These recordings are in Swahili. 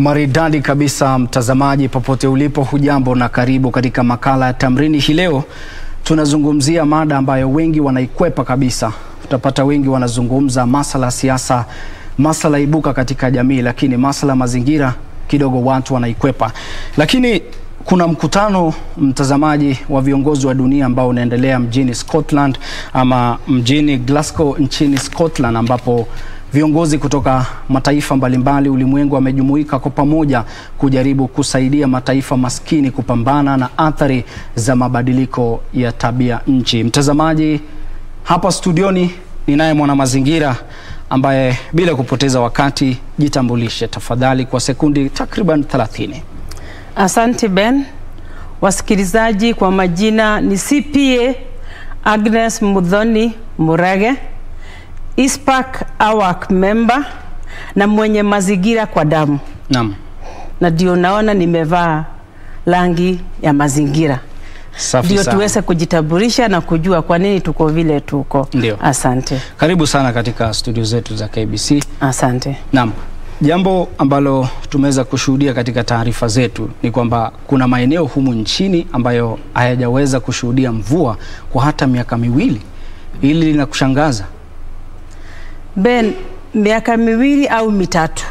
Maridadi kabisa mtazamaji, popote ulipo, hujambo na karibu katika makala ya Tamrini. Hii leo tunazungumzia mada ambayo wengi wanaikwepa kabisa. Utapata wengi wanazungumza masala ya siasa, masala ibuka katika jamii, lakini masala mazingira kidogo watu wanaikwepa. Lakini kuna mkutano mtazamaji wa viongozi wa dunia ambao unaendelea mjini Scotland ama mjini Glasgow nchini Scotland ambapo viongozi kutoka mataifa mbalimbali ulimwengu wamejumuika kwa pamoja kujaribu kusaidia mataifa maskini kupambana na athari za mabadiliko ya tabia nchi. Mtazamaji, hapa studioni ninaye mwanamazingira ambaye bila kupoteza wakati, jitambulishe tafadhali kwa sekundi takriban 30. Asante Ben. Wasikilizaji, kwa majina ni CPA Agnes Mudhoni Murage, ISPAC AWAC member na mwenye mazingira kwa damu, Naam. na ndio naona nimevaa rangi ya mazingira, Safi ndio sana. tuweze kujitambulisha na kujua kwa nini tuko vile tuko. Ndio. Asante, Karibu sana katika studio zetu za KBC. asante. Naam. Jambo ambalo tumeweza kushuhudia katika taarifa zetu ni kwamba kuna maeneo humu nchini ambayo hayajaweza kushuhudia mvua kwa hata miaka miwili. Hili linakushangaza? Ben, miaka miwili au mitatu,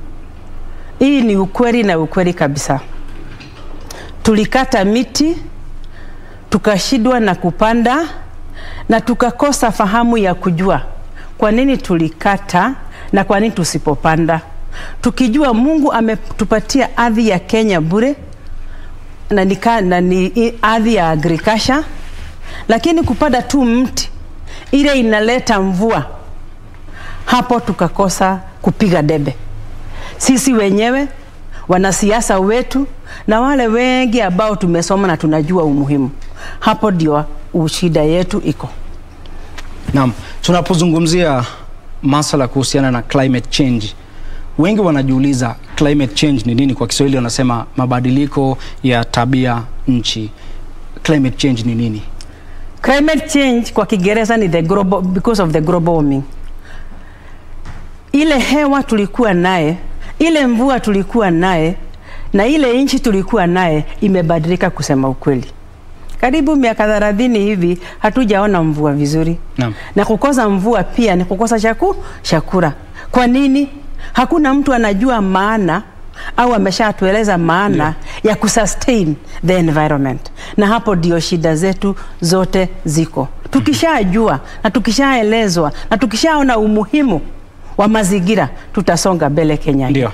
hii ni ukweli na ukweli kabisa. Tulikata miti tukashindwa na kupanda na tukakosa fahamu ya kujua kwa nini tulikata na kwa nini tusipopanda, tukijua Mungu ametupatia ardhi ya Kenya bure na nika, na ni ardhi ya agriculture, lakini kupanda tu mti ile inaleta mvua hapo tukakosa kupiga debe sisi wenyewe, wanasiasa wetu na wale wengi ambao tumesoma na tunajua umuhimu. Hapo ndio shida yetu iko. Naam, tunapozungumzia masala kuhusiana na climate change, wengi wanajiuliza climate change ni nini? Kwa Kiswahili wanasema mabadiliko ya tabia nchi. Climate change ni nini? Climate change kwa Kiingereza ni the global, because of the global warming. Ile hewa tulikuwa naye, ile mvua tulikuwa naye na ile nchi tulikuwa naye imebadilika, kusema ukweli. Karibu miaka thelathini hivi hatujaona mvua vizuri. Naam. Na kukosa mvua pia ni kukosa chaku, chakula. Kwa nini? Hakuna mtu anajua maana au ameshatueleza maana ya kusustain the environment, na hapo ndio shida zetu zote ziko. Tukishajua na tukishaelezwa na tukishaona umuhimu wa mazingira, tutasonga mbele Kenya hii. Ndio,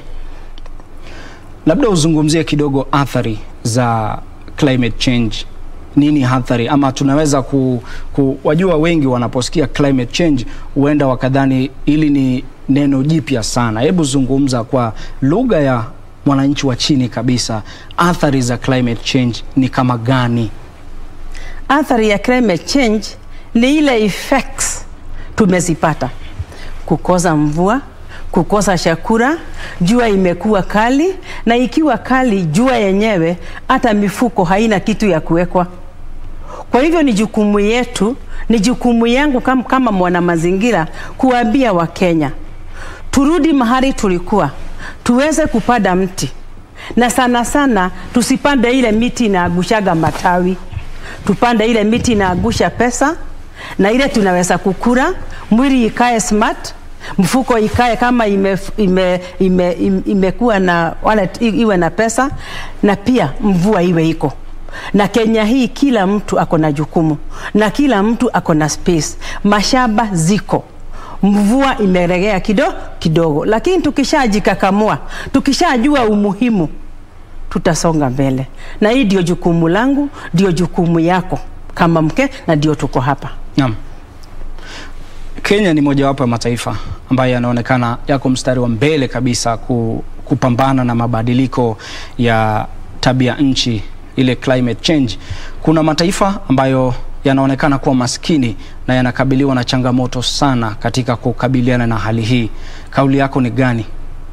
labda uzungumzie kidogo athari za climate change. Nini athari, ama tunaweza ku, ku wajua, wengi wanaposikia climate change huenda wakadhani hili ni neno jipya sana. Hebu zungumza kwa lugha ya mwananchi wa chini kabisa, athari za climate change ni kama gani? Athari ya climate change ni ile effects tumezipata: kukosa mvua, kukosa chakula, jua imekuwa kali, na ikiwa kali jua yenyewe, hata mifuko haina kitu ya kuwekwa. Kwa hivyo ni jukumu yetu, ni jukumu yangu kama, kama mwana mazingira kuambia Wakenya turudi mahali tulikuwa, tuweze kupanda mti na sana sana tusipande ile miti inaagushaga matawi, tupande ile miti inaagusha pesa na ile tunaweza kukula, mwili ikae smart, mfuko ikae kama ime, ime, ime, ime, imekuwa na wale iwe na pesa na pia mvua iwe iko na Kenya hii kila mtu ako na jukumu na kila mtu ako na space. Mashamba ziko, mvua imeregea kidogo kidogo, lakini tukishajikakamua, tukishajua umuhimu, tutasonga mbele, na hii ndio jukumu langu, ndio jukumu yako kama mke, na ndio tuko hapa. Naam. Kenya ni mojawapo ya mataifa ambayo yanaonekana yako mstari wa mbele kabisa ku, kupambana na mabadiliko ya tabia nchi, ile climate change. Kuna mataifa ambayo yanaonekana kuwa maskini na yanakabiliwa na changamoto sana katika kukabiliana na hali hii. Kauli yako ni gani?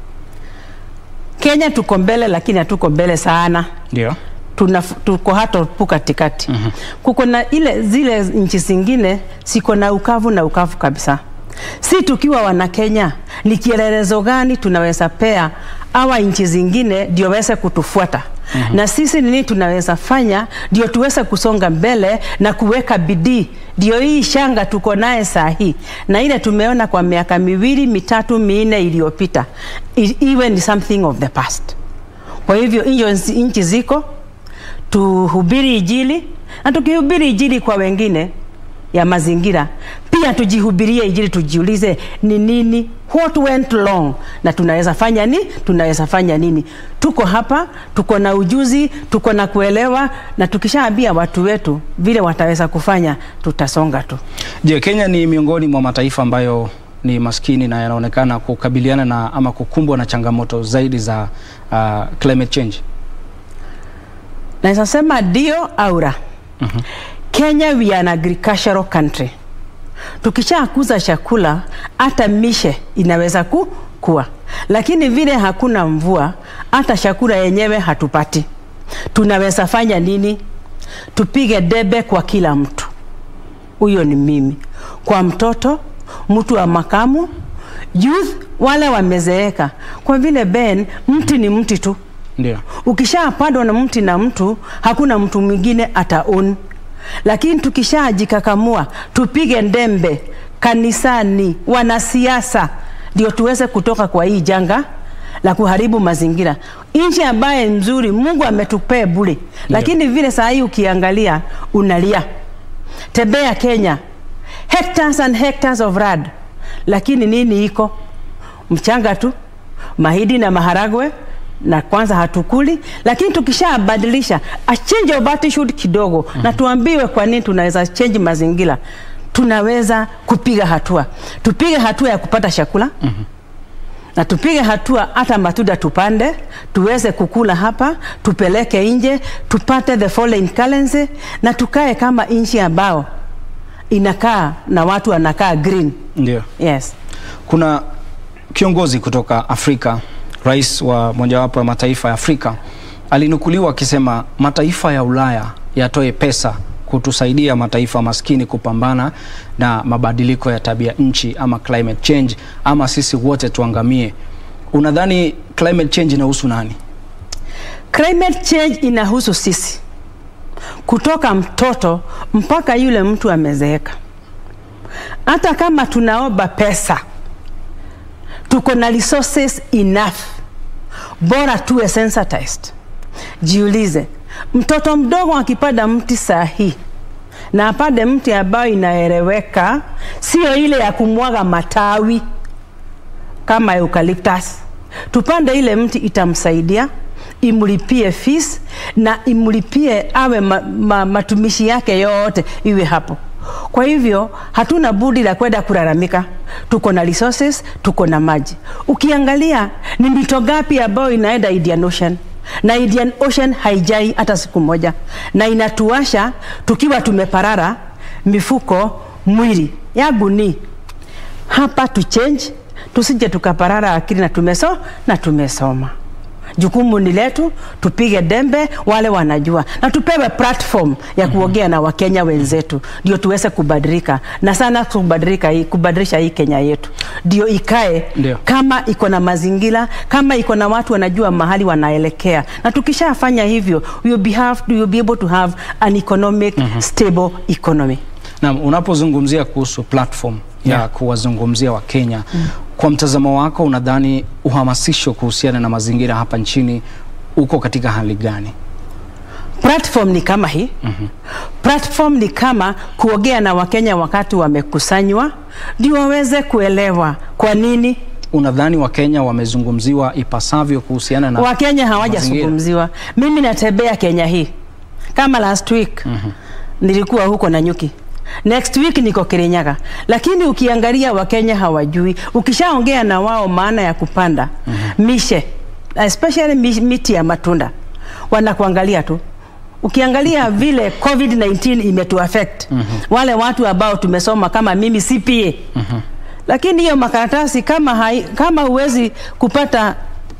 Kenya tuko mbele, lakini hatuko mbele sana Ndio. tuna, tuko hata pu katikati. mm -hmm. Kuko na ile zile nchi zingine siko na ukavu na ukavu kabisa. Si tukiwa wana Kenya, ni kielelezo gani tunaweza pea awa nchi zingine ndio waweze kutufuata mm -hmm. na sisi nini tunaweza fanya ndio tuweze kusonga mbele na kuweka bidii ndio hii shanga tuko naye saa hii na ile tumeona kwa miaka miwili mitatu minne iliyopita i- iwe ni something of the past kwa hivyo hiyo nchi ziko tuhubiri ijili na tukihubiri ijili kwa wengine ya mazingira pia tujihubirie ijili tujiulize ni nini what went wrong na tunaweza fanya ni tunaweza fanya nini tuko hapa tuko na ujuzi tuko na kuelewa na tukishaambia watu wetu vile wataweza kufanya tutasonga tu Je, Kenya ni miongoni mwa mataifa ambayo ni maskini na yanaonekana kukabiliana na ama kukumbwa na changamoto zaidi za uh, climate change? naweza sema ndio aura mm-hmm. kenya we are an agricultural country tukishakuza chakula hata mishe inaweza ku, kuwa lakini vile hakuna mvua hata chakula yenyewe hatupati tunaweza fanya nini tupige debe kwa kila mtu huyo ni mimi kwa mtoto mtu wa makamu youth wale wamezeeka kwa vile ben mti ni mti tu Ndio. ukishapandwa na mti na mtu hakuna mtu mwingine ataon lakini tukishajikakamua tupige ndembe kanisani wanasiasa ndio tuweze kutoka kwa hii janga la kuharibu mazingira nchi ambaye nzuri mungu ametupea bure lakini vile saa hii ukiangalia unalia tembea kenya hectares and hectares of rad lakini nini iko mchanga tu mahidi na maharagwe na kwanza hatukuli lakini tukishabadilisha a change of attitude kidogo mm-hmm. na tuambiwe kwa nini tunaweza change mazingira tunaweza kupiga hatua tupige hatua ya kupata chakula mm-hmm na tupige hatua hata matunda tupande tuweze kukula hapa tupeleke nje tupate the foreign currency na tukae kama nchi ambao inakaa na watu wanakaa green Ndio. yes Kuna kiongozi kutoka Afrika, rais wa mojawapo ya mataifa ya Afrika, alinukuliwa akisema mataifa ya Ulaya yatoe pesa kutusaidia mataifa maskini kupambana na mabadiliko ya tabia nchi ama climate change, ama sisi wote tuangamie. Unadhani climate change inahusu nani? climate change inahusu sisi kutoka mtoto mpaka yule mtu amezeeka hata kama tunaomba pesa tuko na resources enough bora tuwe sensitized jiulize mtoto mdogo akipanda mti saa hii na apande mti ambayo inaeleweka sio ile ya kumwaga matawi kama eucalyptus tupande ile mti itamsaidia imlipie fees na imlipie awe ma, ma, matumishi yake yote iwe hapo kwa hivyo hatuna budi la kwenda kulalamika tuko na resources tuko na maji ukiangalia ni mito gapi ambayo inaenda Indian Ocean na Indian Ocean haijai hata siku moja na inatuasha tukiwa tumeparara mifuko mwili yangu ni hapa tu change tusije tukaparara akili na tumeso na tumesoma jukumu ni letu tupige dembe wale wanajua na tupewe platform ya kuongea na wakenya wenzetu ndio tuweze kubadilika na sana kubadilika hii kubadilisha hii kenya yetu ndio ikae Ndio. kama iko na mazingira kama iko na watu wanajua mahali wanaelekea na tukishafanya hivyo we will be, have, we will be able to have an economic stable economy Na unapozungumzia kuhusu platform ya Yeah. kuwazungumzia Wakenya mm. kwa mtazamo wako unadhani uhamasisho kuhusiana na mazingira hapa nchini uko katika hali gani? platform ni kama hii mm-hmm. platform ni kama kuongea na wakenya wakati wamekusanywa ndio waweze kuelewa kwa nini Unadhani Wakenya wamezungumziwa ipasavyo kuhusiana na wakenya mazingira? hawajazungumziwa mimi natembea kenya hii kama last week mm-hmm. nilikuwa huko na nyuki next week niko kirinyaga lakini ukiangalia wakenya hawajui ukishaongea na wao maana ya kupanda mm-hmm. mishe especially mi- miti ya matunda wanakuangalia tu ukiangalia vile covid-19 imetuaffect mm-hmm. wale watu ambao tumesoma kama mimi cpa mm-hmm. lakini hiyo makaratasi kama hai, kama huwezi kupata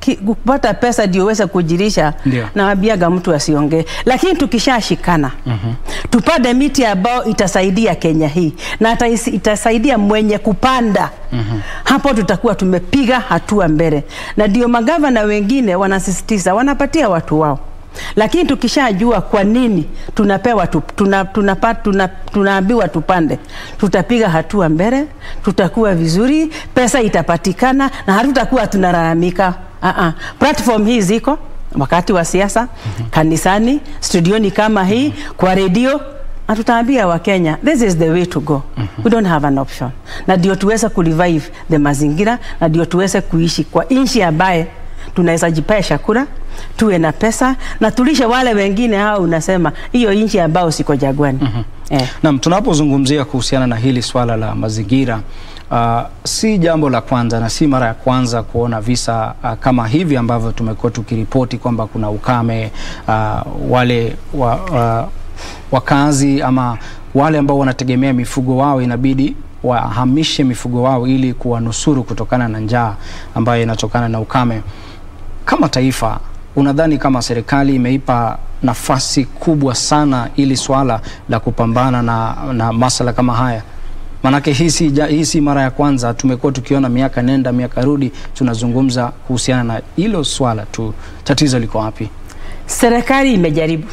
ki- kupata pesa ndio uweze kujirisha, Ndio. nawaambiaga mtu asiongee, lakini tukishashikana tupande miti ambayo itasaidia Kenya hii na hata isi- itasaidia mwenye kupanda hapo, tutakuwa tumepiga hatua mbele, na ndio magavana wengine wanasisitiza, wanapatia watu wao lakini tukishajua kwa nini tunapewa tu, tuna, tunapa, tuna, tunaambiwa tupande, tutapiga hatua mbele, tutakuwa vizuri, pesa itapatikana na hatutakuwa tunalalamika. Uh-uh. Platform hii ziko wakati wa siasa, kanisani, studioni kama hii, kwa redio na tutaambia Wakenya this is the way to go. We don't have an option, na ndio tuweze kurevive the mazingira na ndio tuweze kuishi kwa nchi ambaye tunaweza jipea chakula tuwe na pesa na tulishe wale wengine hao, unasema hiyo nchi ambao siko jagwani eh. Naam, tunapozungumzia kuhusiana na hili swala la mazingira uh, si jambo la kwanza na si mara ya kwanza kuona visa uh, kama hivi ambavyo tumekuwa tukiripoti kwamba kuna ukame uh, wale wa, uh, wakazi ama wale ambao wanategemea mifugo wao inabidi wahamishe mifugo wao ili kuwanusuru kutokana na njaa ambayo inatokana na ukame. Kama taifa, unadhani kama serikali imeipa nafasi kubwa sana ili swala la kupambana na, na masala kama haya? Maanake hii si, ja- hii si mara ya kwanza, tumekuwa tukiona miaka nenda miaka rudi, tunazungumza kuhusiana na hilo swala tu. Tatizo liko wapi? Serikali imejaribu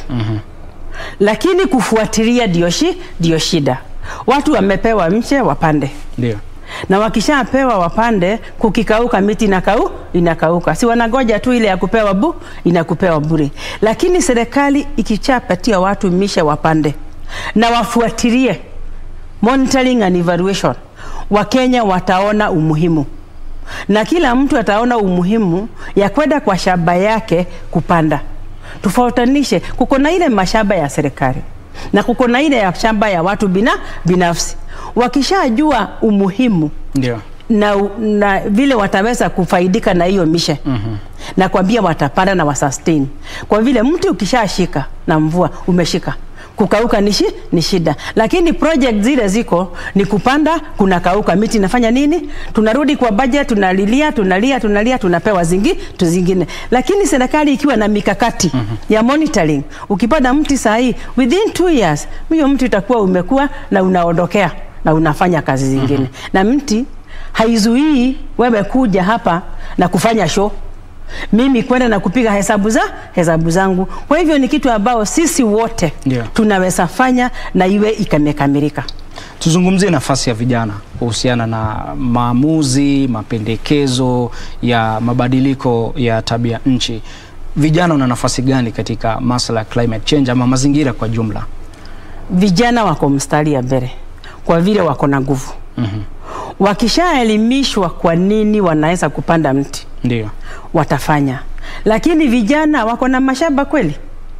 lakini kufuatilia ndio shi ndio shida. Watu wamepewa mche wapande Ndio. na wakishapewa wapande, kukikauka miti inakau inakauka, si wanagoja tu ile ya kupewa bu inakupewa bure. Lakini serikali ikichapatia watu mishe wapande na wafuatilie monitoring and evaluation, Wakenya wataona umuhimu na kila mtu ataona umuhimu ya kwenda kwa shamba yake kupanda. Tofautanishe, kuko na ile mashamba ya serikali na kuko na ile ya shamba ya watu bina, binafsi. Wakishajua umuhimu Ndio. na, na vile wataweza kufaidika na hiyo mishe mm-hmm. na kwambia watapanda na wasustain, kwa vile mti ukishashika na mvua umeshika kukauka ni, shi, ni shida, lakini project zile ziko ni kupanda, kunakauka, miti inafanya nini? Tunarudi kwa budget, tunalilia tunalia tunalia, tunapewa zingi tu zingine. Lakini serikali ikiwa na mikakati mm -hmm. ya monitoring, ukipanda mti saa hii within two years huyo mti utakuwa umekuwa na unaondokea na unafanya kazi zingine mm -hmm. na mti haizuii wewe kuja hapa na kufanya show mimi kwenda na kupiga hesabu za hesabu zangu. Kwa hivyo ni kitu ambao sisi wote Ndio. tunaweza fanya na iwe ikamekamilika. Tuzungumzie nafasi ya vijana kuhusiana na maamuzi, mapendekezo ya mabadiliko ya tabia nchi. Vijana wana nafasi gani katika masuala ya climate change ama mazingira kwa jumla? Vijana wako mstari ya mbele kwa vile wako na nguvu. Mhm. Wakishaelimishwa kwa nini wanaweza kupanda mti Ndio. watafanya, lakini vijana wako na mashamba kweli?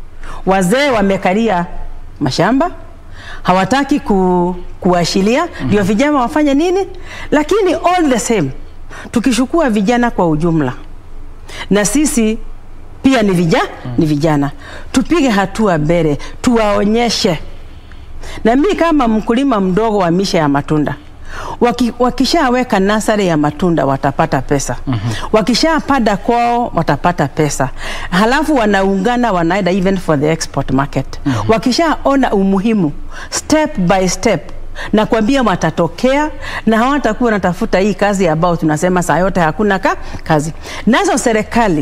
Wazee wamekalia mashamba hawataki ku, kuashiria ndio vijana wafanye nini? Lakini all the same tukishukua vijana kwa ujumla na sisi pia ni vijana, ni vijana tupige hatua mbele, tuwaonyeshe. Na mimi kama mkulima mdogo wa mishe ya matunda Waki, wakishaweka nasari ya matunda watapata pesa mm-hmm. Wakishapanda kwao watapata pesa, halafu wanaungana wanaenda even for the export market mm-hmm. Wakishaona umuhimu step by step na kwambia watatokea na hawatakuwa wanatafuta hii kazi ambao tunasema saa yote hakuna ka, kazi. Nazo serikali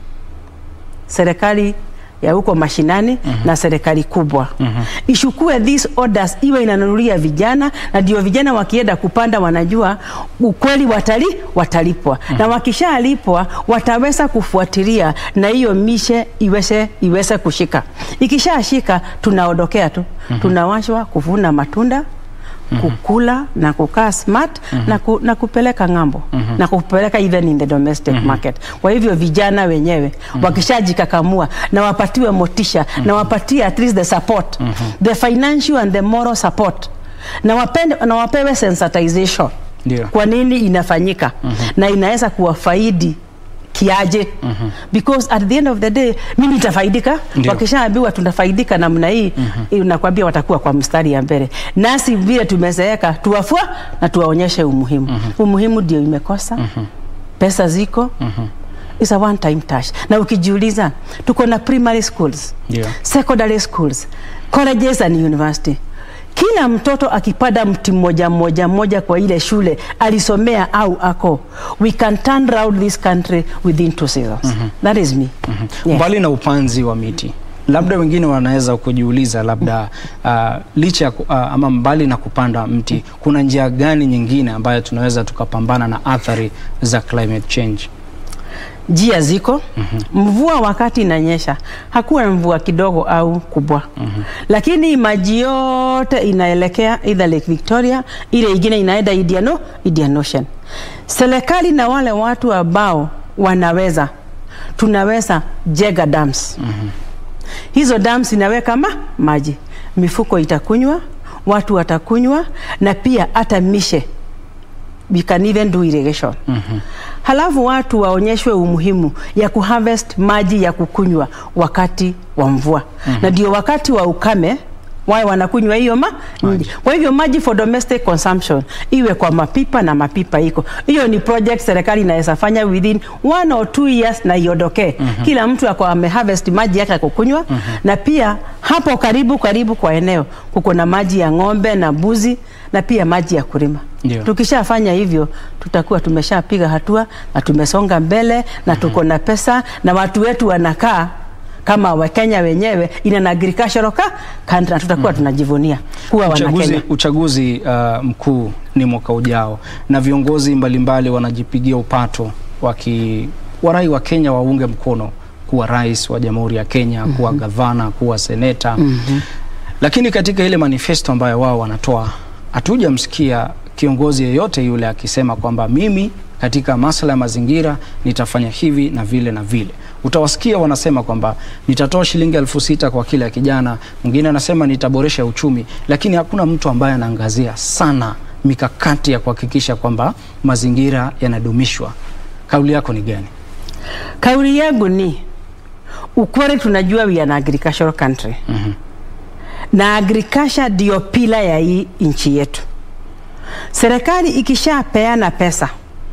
serikali ya huko mashinani mm -hmm. na serikali kubwa mm -hmm. ishukue these orders iwe inanunulia vijana, na ndio vijana wakienda kupanda wanajua ukweli watali watalipwa mm -hmm. na wakishalipwa wataweza kufuatilia na hiyo mishe iweze iweze kushika. Ikishashika tunaondokea tu mm -hmm. tunawashwa kuvuna matunda kukula na kukaa smart na, ku, na kupeleka ng'ambo na kupeleka even in the domestic market. Kwa hivyo vijana wenyewe wakishajikakamua na wapatiwe motisha na wapatie at least the support the financial and the moral support na, wapende, na wapewe sensitization Ndio. kwa nini inafanyika na inaweza kuwafaidi kiaje because at the end of the day mimi nitafaidika Ndio. wakishaambiwa tunafaidika namna hii nakwambia watakuwa kwa mstari ya mbele nasi vile tumezeeka tuwafua na tuwaonyeshe umuhimu umuhimu ndio imekosa pesa ziko is a one time touch. Na ukijiuliza tuko na primary schools, Ndio. secondary schools, colleges and university. Kila mtoto akipanda mti mmoja mmoja mmoja kwa ile shule alisomea au ako, we can turn round this country within two seasons. That is me. Yes. Mbali na upanzi wa miti, labda wengine wanaweza kujiuliza labda uh, licha ya ku- uh, ama mbali na kupanda mti, kuna njia gani nyingine ambayo tunaweza tukapambana na athari za climate change? njia ziko mvua wakati inanyesha hakuwa mvua kidogo au kubwa lakini maji yote inaelekea either Lake Victoria ile ingine inaenda Indian, O- Indian Ocean serikali na wale watu ambao wanaweza tunaweza jega dams hizo dams inaweka ma maji mifuko itakunywa watu watakunywa na pia hata mishe we can even do irrigation halafu watu waonyeshwe umuhimu ya kuharvest maji ya kukunywa wakati wa mvua na ndio wakati wa ukame wawe wanakunywa hiyo ma maji. Kwa hivyo maji for domestic consumption iwe kwa mapipa na mapipa iko hiyo, ni project serikali inaweza fanya within one or two years na iondokee. Kila mtu ako ameharvest maji yake ya kukunywa na pia hapo karibu karibu kwa eneo kuko na maji ya ng'ombe na mbuzi na pia maji ya kulima. Ndio. Tukishafanya hivyo tutakuwa tumeshapiga hatua na tumesonga mbele na tuko na pesa na watu wetu wanakaa kama Wakenya wenyewe in an agricultural ka country na tutakuwa tunajivunia kuwa Uchaguzi, Wanakenya. uchaguzi uh, mkuu ni mwaka ujao na viongozi mbalimbali wanajipigia upato waki warai wa Kenya waunge mkono kuwa rais wa Jamhuri ya Kenya, kuwa gavana, kuwa seneta. Lakini katika ile manifesto ambayo wao wanatoa hatujamsikia kiongozi yeyote yule akisema kwamba mimi katika masuala ya mazingira nitafanya hivi na vile na vile. Utawasikia wanasema kwamba nitatoa shilingi elfu sita kwa kila kijana, mwingine anasema nitaboresha uchumi, lakini hakuna mtu ambaye anaangazia sana mikakati ya kuhakikisha kwamba mazingira yanadumishwa. Kauli yako ni gani? Kauli yangu ni ukweli, tunajua we are an agricultural country na agriculture ndio pila ya hii nchi yetu. Serikali ikishapeana pesa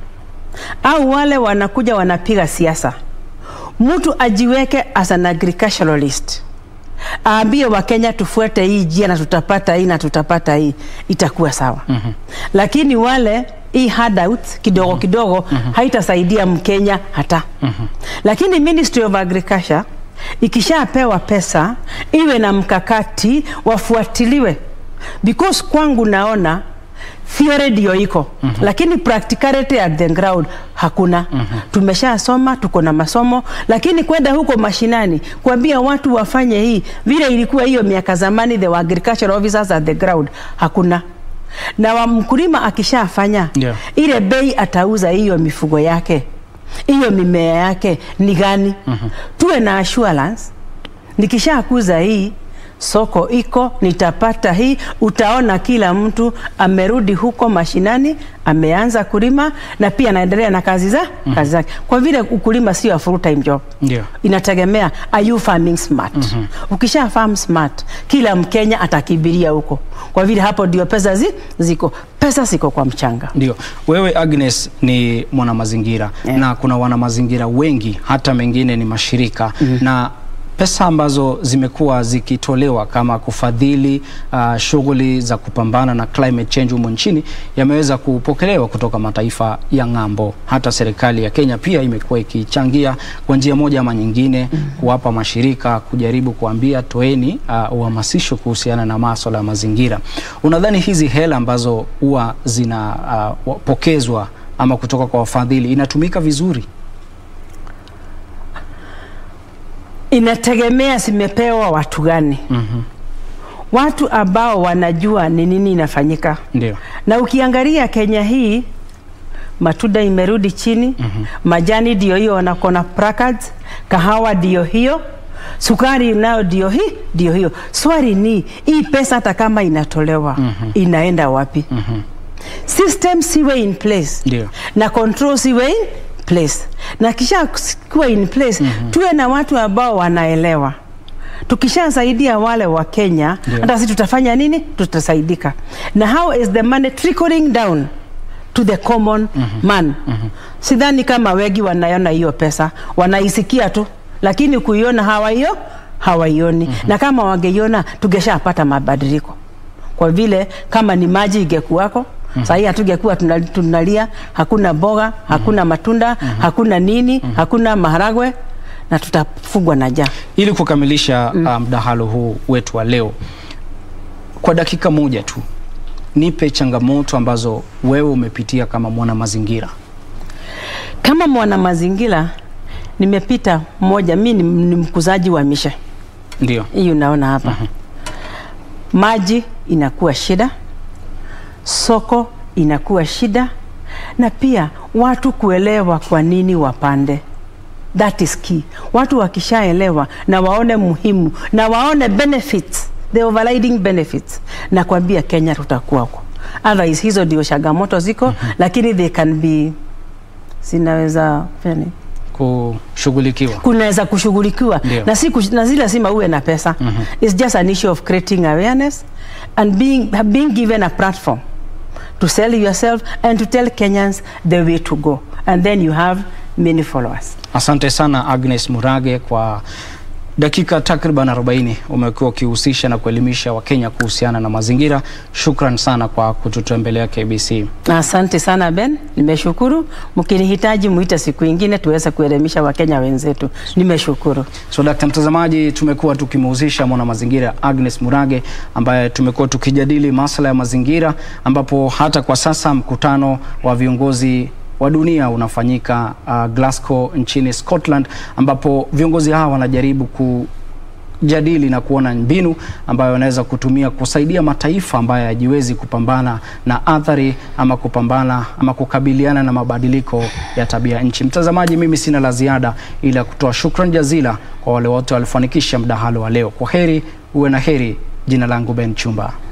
au wale wanakuja wanapiga siasa, mtu ajiweke as an agriculturalist, aambie Wakenya tufuate hii njia na tutapata hii na tutapata hii, itakuwa sawa. Lakini wale hii handout kidogo kidogo haitasaidia Mkenya hata. Lakini Ministry of Agriculture ikishapewa pesa iwe na mkakati wafuatiliwe, because kwangu naona theory ndio iko lakini practicality at the ground hakuna. Tumeshasoma, tuko na masomo, lakini kwenda huko mashinani kuambia watu wafanye hii vile ilikuwa hiyo miaka zamani, the agricultural officers at the ground hakuna na wa mkulima akishafanya Ndio. ile bei atauza hiyo mifugo yake hiyo mimea yake ni gani? Tuwe na assurance, nikishakuza hii soko iko, nitapata hii. Utaona kila mtu amerudi huko mashinani, ameanza kulima na pia anaendelea na kazi za kazi zake, kwa vile ukulima sio a full time job Ndio. inategemea are you farming smart. Ukisha farm smart, kila Mkenya atakibiria huko, kwa vile hapo ndio pesa zi, ziko pesa ziko kwa mchanga. Ndio, wewe Agnes ni mwanamazingira Yeah. na kuna wanamazingira wengi, hata mengine ni mashirika na pesa ambazo zimekuwa zikitolewa kama kufadhili uh, shughuli za kupambana na climate change humu nchini yameweza kupokelewa kutoka mataifa ya ng'ambo. Hata serikali ya Kenya pia imekuwa ikichangia kwa njia moja ama nyingine kuwapa mashirika kujaribu kuambia toeni uh, uhamasisho kuhusiana na masuala ya mazingira. Unadhani hizi hela ambazo huwa zinapokezwa ama kutoka kwa wafadhili inatumika vizuri? Inategemea zimepewa watu gani. Watu ambao wanajua ni nini inafanyika. Ndio. Na ukiangalia Kenya hii matunda imerudi chini, majani ndio hiyo wanakona placards, kahawa ndio hiyo, sukari nayo ndio hii ndio hiyo. Swali ni hii pesa hata kama inatolewa inaenda wapi? System siwe in place Ndio. na control siwe in place, na kisha kuwa in place tuwe na watu ambao wanaelewa tukishasaidia wale wa Kenya Ndio. hata sisi tutafanya nini? Tutasaidika. Na how is the money trickling down to the common man. Sidhani kama wengi wanaiona hiyo pesa, wanaisikia tu, lakini kuiona hawaiyo hawaioni. Na kama wangeiona tungeshapata mabadiliko, kwa vile kama ni maji ingekuwako sahii hatungekuwa tuna- tunalia, hakuna mboga, hakuna matunda, hakuna nini, hakuna maharagwe na tutafungwa na njaa. Ili kukamilisha uh, mdahalo huu wetu wa leo, kwa dakika moja tu, nipe changamoto ambazo wewe umepitia kama mwana mazingira. Kama mwana mazingira nimepita moja, mi ni, ni mkuzaji wa mishe Ndio. hii unaona hapa maji inakuwa shida, soko inakuwa shida, na pia watu kuelewa kwa nini wapande. That is key. Watu wakishaelewa na waone muhimu na waone benefits, the overriding benefits, na kwambia Kenya tutakuwa huko. Otherwise hizo ndio changamoto ziko, lakini they can be zinaweza kufanya nini? Kushughulikiwa. kunaweza kushughulikiwa Ndio. na si kush- na si lazima uwe na pesa it's just an issue of creating awareness and being, being given a platform to sell yourself and to tell Kenyans the way to go and then you have many followers Asante sana Agnes Murage kwa dakika takriban 40 umekuwa ukihusisha na kuelimisha Wakenya kuhusiana na mazingira. Shukran sana kwa kututembelea KBC. asante sana Ben nimeshukuru mkinihitaji muite siku ingine tuweze kuelimisha Wakenya wenzetu nimeshukuru So dakta mtazamaji, tumekuwa tukimhusisha mwana mazingira Agnes Murage ambaye tumekuwa tukijadili masuala ya mazingira, ambapo hata kwa sasa mkutano wa viongozi wa dunia unafanyika uh, Glasgow nchini Scotland, ambapo viongozi hawa wanajaribu ku jadili na kuona mbinu ambayo wanaweza kutumia kusaidia mataifa ambayo hayajiwezi kupambana na athari ama kupambana ama kukabiliana na mabadiliko ya tabia nchi. Mtazamaji, mimi sina la ziada ila kutoa shukran jazila kwa wale wote walifanikisha mdahalo wa leo. Kwa heri, uwe na heri. Jina langu Ben Chumba.